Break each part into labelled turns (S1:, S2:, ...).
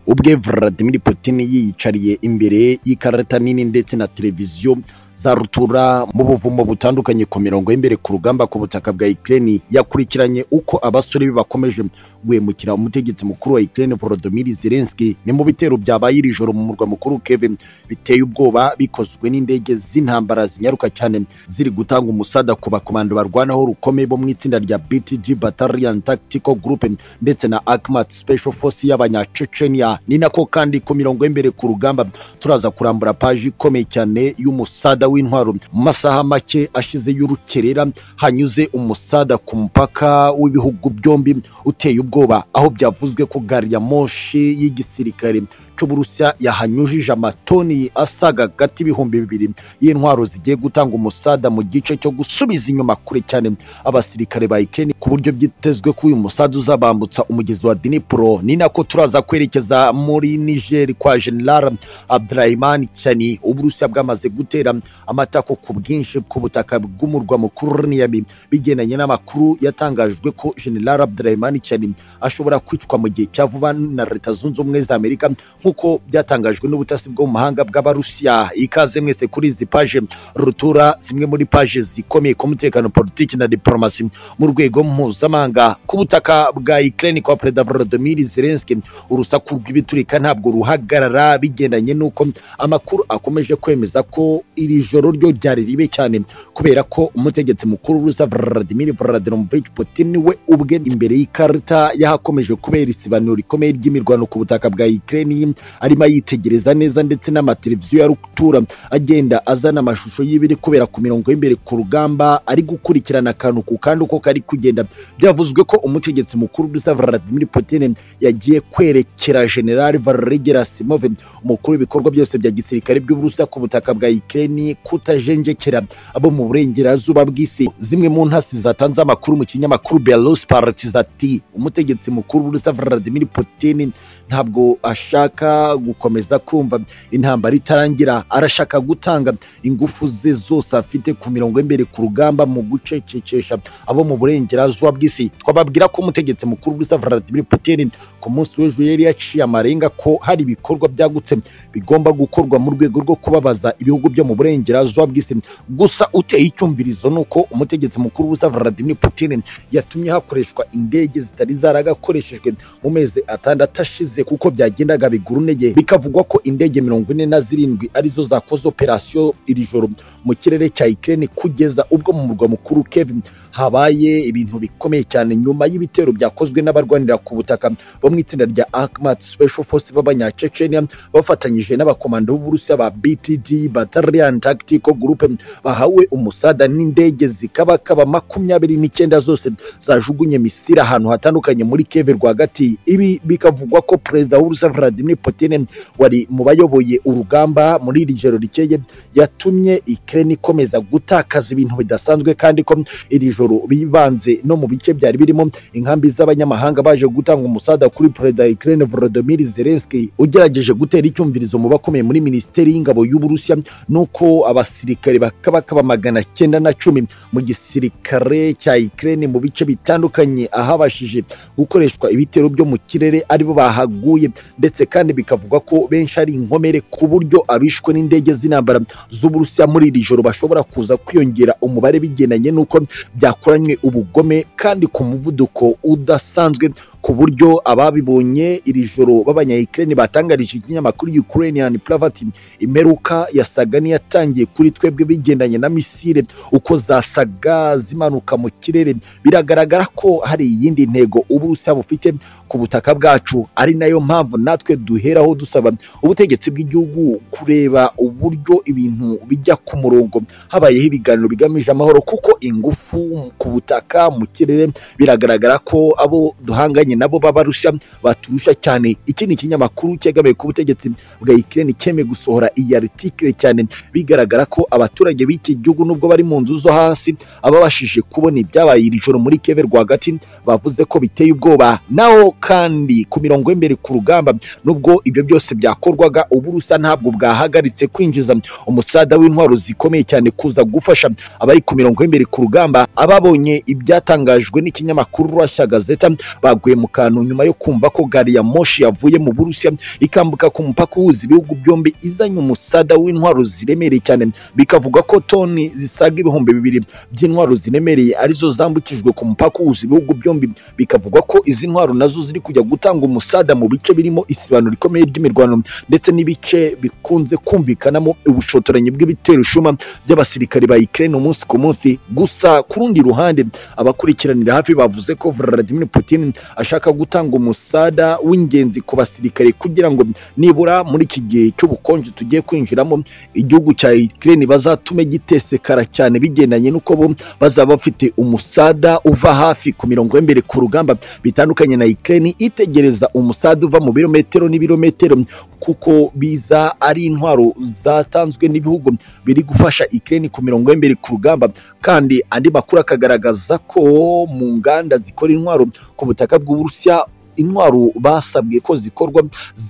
S1: ubwe Vladimir Putin yiyicariye imbere y'ikarita nini ndetse na televiziyo za rutura mu buvumo butandukanye ku mirongo y'imbere ku rugamba ku butaka bwa Ukraine yakurikiranye uko abasore be bakomeje guhemukira umutegetsi mukuru wa Ukraine Volodymyr Zelensky ni mu bitero byabaye iri joro mu murwa mukuru Kiev biteye ubwoba bikozwe n'indege z'intambara zinyaruka cyane ziri gutanga umusada ku bakomando barwanaho rukomeye bo mu itsinda rya BTG Battalion Tactical Group ndetse na Akhmat Special Force y'abanyacecenia ni nako kandi ku mirongo y'imbere ku rugamba turaza kurambura paji ikomeye cyane y'umusada umusada w'intwaro mu masaha make ashize y'urukerera hanyuze umusada ku mupaka w'ibihugu byombi uteye ubwoba aho byavuzwe ko gari ya moshi y'igisirikare cy'uburusiya yahanyujije amatoni asaga hagati ibihumbi bibiri y'intwaro zigiye gutanga umusada mu gice cyo gusubiza inyuma kure cyane abasirikare ba ikeni ku buryo byitezwe ko uyu musada uzabambutsa umugezi wa dinipuro ni nako turaza kwerekeza muri nigeri kwa general abdurahimani cyane uburusiya bwamaze gutera amatako ku bwinshi ku butaka bw'umurwa mukuru niyami bigendanye n'amakuru yatangajwe ko general abdurahimani cyane ashobora kwicwa mu gihe cya vuba na leta zunze ubumwe za amerika nk'uko byatangajwe n'ubutasi bwo mu mahanga bw'abarusiya ikaze mwese kuri izi paje rutura zimwe muri paje zikomeye ku mutekano politiki na diporomasi mu rwego mpuzamahanga ku butaka bwa ukraine kwa perezida volodymyr zelensky urusaku rw'ibiturika ntabwo ruhagarara bigendanye n'uko amakuru akomeje kwemeza ko iri joro ryo ryari ribe cyane kubera ko umutegetsi mukuru rusa vladimir vladimirovich putin we ubwe imbere y'ikarita yahakomeje kubera isibaniro rikomeye ry'imirwano ku butaka bwa ukraine arimo ayitegereza neza ndetse n'amateleviziyo ya rutura agenda azana amashusho y'ibiri kubera ku mirongo y'imbere ku rugamba ari gukurikirana akantu ku kandi uko kari kugenda byavuzwe ko umutegetsi mukuru rusa vladimir putin yagiye kwerekera general valery gerasimov umukuru w'ibikorwa byose bya gisirikare by'uburusiya ku butaka bwa ukraine ni kutajenjekera abo mu burengerazuba bw'isi zimwe mu ntasi zatanze amakuru mu kinyamakuru belarus partis ati umutegetsi mukuru w'uburusiya vladimir putin ntabwo ashaka gukomeza kumva intambara itarangira arashaka gutanga ingufu ze zose afite ku mirongo y'imbere ku rugamba mu gucecekesha abo mu burengerazuba bw'isi twababwira ko umutegetsi mukuru w'uburusiya vladimir putin ku munsi w'ejo yari yaciye amarenga ko hari ibikorwa byagutse bigomba gukorwa mu rwego rwo kubabaza ibihugu byo mu burengerazuba burengerazuba bw'isi gusa uteye icyumvirizo ni uko umutegetsi mukuru w'ubusa vladimir putin yatumye hakoreshwa indege zitari zaragakoreshejwe mu mezi atandatu ashize kuko byagendaga bigura intege bikavugwa ko indege mirongo ine na zirindwi arizo zakoze operasiyo iri joro mu kirere cya ukraine kugeza ubwo mu murwa mukuru kevin habaye ibintu bikomeye cyane nyuma y'ibitero byakozwe n'abarwanira ku butaka bo mu itsinda rya akmat special force b'abanyacecenia bafatanyije n'abakomando b'uburusiya ba btd battalion tactical group bahawe umusada n'indege zikabakaba makumyabiri n'icyenda zose zajugunye misiri ahantu hatandukanye muri keve rwagati ibi bikavugwa ko perezida w'urusa vladimir putin wari mu bayoboye urugamba muri iri joro rikeye yatumye ukraine ikomeza gutakaza ibintu bidasanzwe kandi ko iri joro bibanze no mu bice byari birimo inkambi z'abanyamahanga baje gutanga umusada kuri perezida ukraine volodymyr zelensky ugerageje gutera icyumvirizo mu bakomeye muri minisiteri y'ingabo y'uburusiya nuko ko abasirikare bakabakaba magana cyenda na cumi mu gisirikare cya Ukraine mu bice bitandukanye ahabashije gukoreshwa ibitero byo mu kirere aribo bahaguye ndetse kandi bikavugwa ko benshi ari inkomere ku buryo abishwe n'indege z'intambara z'uburusiya muri iri joro bashobora kuza kwiyongera umubare bigendanye n'uko byakoranywe ubugome kandi ku muvuduko udasanzwe ku buryo ababibonye iri joro b'abanyayikirere batangarije ikinyamakuru Ukrainian Pravati imeruka yasaga n'iyatangiye kuri twebwe bigendanye na misile uko zasaga zimanuka mu kirere biragaragara ko hari iyindi ntego uburusiya bufite ku butaka bwacu ari nayo mpamvu natwe duheraho dusaba ubutegetsi bw'igihugu kureba uburyo ibintu bijya ku murongo habayeho ibiganiro bigamije amahoro kuko ingufu ku butaka mu kirere biragaragara ko abo duhanganye nabo b'abarusiya baturusha cyane iki ni ikinyamakuru cyegamiye ku butegetsi bwa Ukraine cyemeye gusohora iyi article cyane bigaragara ko abaturage b'iki gihugu nubwo bari mu nzu zo hasi ababashije kubona ibyabaye iri joro muri Kiev rwagati bavuze ko biteye ubwoba naho kandi ku mirongo y'imbere ku rugamba nubwo ibyo byose byakorwaga uburusiya ntabwo bwahagaritse kwinjiza umusada w'intwaro zikomeye cyane kuza gufasha abari ku mirongo y'imbere ku rugamba aba babonye ibyatangajwe n'ikinyamakuru Russia Gazeta baguye mu kantu nyuma yo kumva ko gari ya moshi yavuye mu Burusiya ikambuka ku mupaka uhuza ibihugu byombi izanye umusada w'intwaro ziremereye cyane bikavuga ko toni zisaga ibihumbi bibiri by'intwaro ziremereye arizo zambukijwe ku mupaka uhuza ibihugu byombi bikavuga ko izi ntwaro nazo ziri kujya gutanga umusada mu bice birimo isibano rikomeye ry'imirwano ndetse n'ibice bikunze kumvikanamo ubushotoranyi bw'ibitero ishuma by'abasirikare ba Ukraine umunsi ku munsi gusa ku rundi ruhande abakurikiranira hafi bavuze ko Vladimir Putin ashaka gutanga umusada w'ingenzi ku basirikare kugira ngo nibura muri iki gihe cy'ubukonje tugiye kwinjiramo igihugu cya Ukraine bazatume gitesekara cyane bigendanye n'uko bo bazaba bafite umusada uva hafi ku mirongo y'imbere ku rugamba bitandukanye na Ukraine itegereza umusada uva mu birometero n'ibirometero kuko biza ari intwaro zatanzwe n'ibihugu biri gufasha Ukraine ku mirongo y'imbere ku rugamba kandi andi makuru akagaragaza ko mu nganda zikora intwaro ku butaka bw'Uburusiya intwaro basabwe ko zikorwa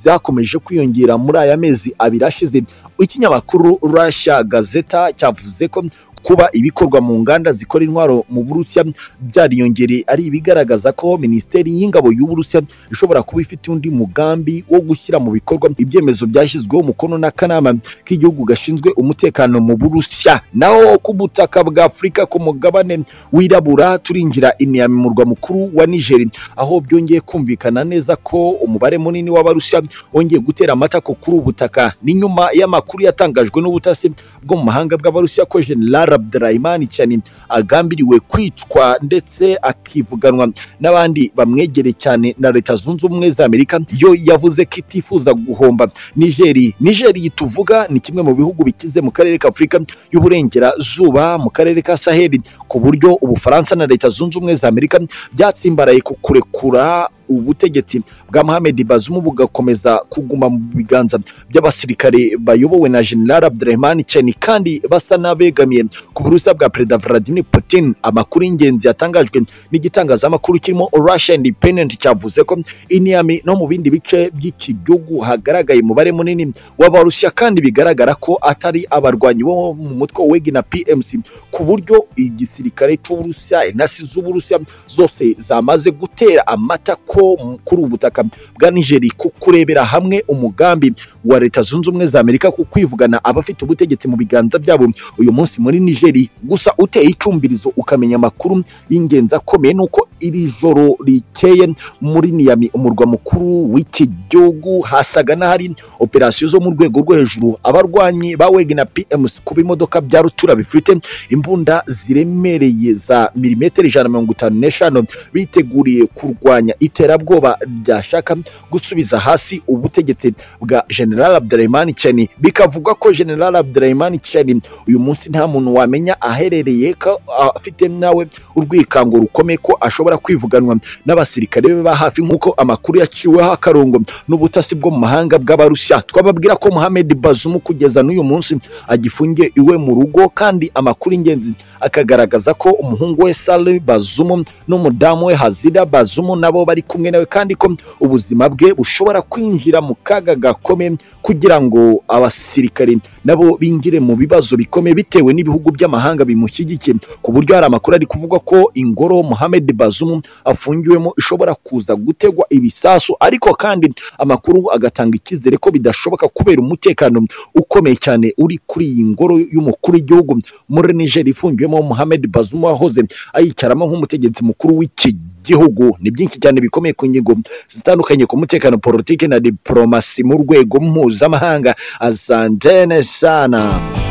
S1: zakomeje kwiyongera muri aya mezi abiri ashize ikinyamakuru Russia Gazeta cyavuze ko kuba ibikorwa mu nganda zikora intwaro mu Burusiya byariyongereye ari ibigaragaza ko Minisiteri y'Ingabo y'u Burusiya ishobora kuba ifite undi mugambi wo gushyira mu bikorwa ibyemezo byashyizweho umukono n'akanama k'igihugu gashinzwe umutekano mu Burusiya naho ku butaka bwa Afurika ku mugabane wirabura turinjira i Niamey mu murwa mukuru wa Niger aho byongeye kumvikana neza ko umubare munini w'Abarusiya wongeye gutera amatako kuri ubu butaka ni nyuma y'amakuru yatangajwe n'ubutasi bwo mu mahanga bw'Abarusiya ko General Abdurahimani cyane agambiriwe kwicwa ndetse akivuganwa n'abandi bamwegereye cyane na leta zunze ubumwe za Amerika yo yavuze ko itifuza guhomba Nigeri Nigeri tuvuga ni kimwe mu bihugu bikize mu karere ka Afurika y'uburengerazuba mu karere ka Sahel ku buryo Ubufaransa na leta zunze ubumwe za Amerika byatsimbaraye ku kurekura ubutegetsi bwa Mohamed Bazoum bugakomeza kuguma mu biganza by'abasirikare bayobowe na General Abdurrahman Chani kandi basa n'abegamiye ku burusiya bwa Perezida Vladimir Putin amakuru y'ingenzi yatangajwe n'igitangazamakuru kirimo Russia Independent cyavuze ko i Niamey no mu bindi bice by'iki gihugu hagaragaye umubare munini w'abarusiya kandi bigaragara ko atari abarwanyi bo mu mutwe WEG na PMC ku buryo igisirikare cy'Uburusiya intasi z'Uburusiya zose zamaze gutera amatako ko kuri ubu butaka bwa nigeri ku kurebera hamwe umugambi wa leta zunze ubumwe za amerika ku kwivugana abafite ubutegetsi mu biganza byabo uyu munsi muri nigeri gusa uteye icumbirizo ukamenya amakuru y'ingenzi akomeye n'uko iri joro rikeye muri niyami umurwa mukuru w'iki gihugu hasaga n'ahari operasiyo zo mu rwego rwo hejuru abarwanyi ba wegi na pmc ku bimodoka bya rutura bifite imbunda ziremereye za milimetero ijana na mirongo itanu n'eshanu biteguriye kurwanya ite iterabwoba ryashaka gusubiza hasi ubutegetsi bwa General Abdurrahman Chani bikavuga ko General Abdurrahman Chani uyu munsi nta muntu wamenya aherereye ko afite nawe urwikango rukomeye ko ashobora kwivuganwa n'abasirikare be ba hafi nk'uko amakuru yaciweho akarongo n'ubutasi bwo mu mahanga bw'abarusiya twababwira ko Mohamed Bazoum kugeza n'uyu munsi agifungiye iwe mu rugo kandi amakuru ingenzi akagaragaza ko umuhungu we Saleh Bazoum n'umudamu we Hazira Bazoum nabo bari kumwe nawe kandi ko ubuzima bwe bushobora kwinjira mu kaga gakomeye kugira ngo abasirikare nabo binjire mu bibazo bikomeye bitewe n'ibihugu by'amahanga bimushyigikiye ku buryo hari amakuru ari kuvuga ko ingoro Mohamed Bazoum afungiwemo ishobora kuza gutegwa ibisasu ariko kandi amakuru agatanga icyizere ko bidashoboka kubera umutekano ukomeye cyane uri kuri iyi ngoro y'umukuru w'igihugu muri Niger ifungiwemo Mohamed Bazoum wahoze ayicaramo nk'umutegetsi mukuru w'iki gihugu ni byinshi cyane bikomeye ku ngingo zitandukanye ku mutekano politiki na diporomasi mu rwego mpuzamahanga azandene sana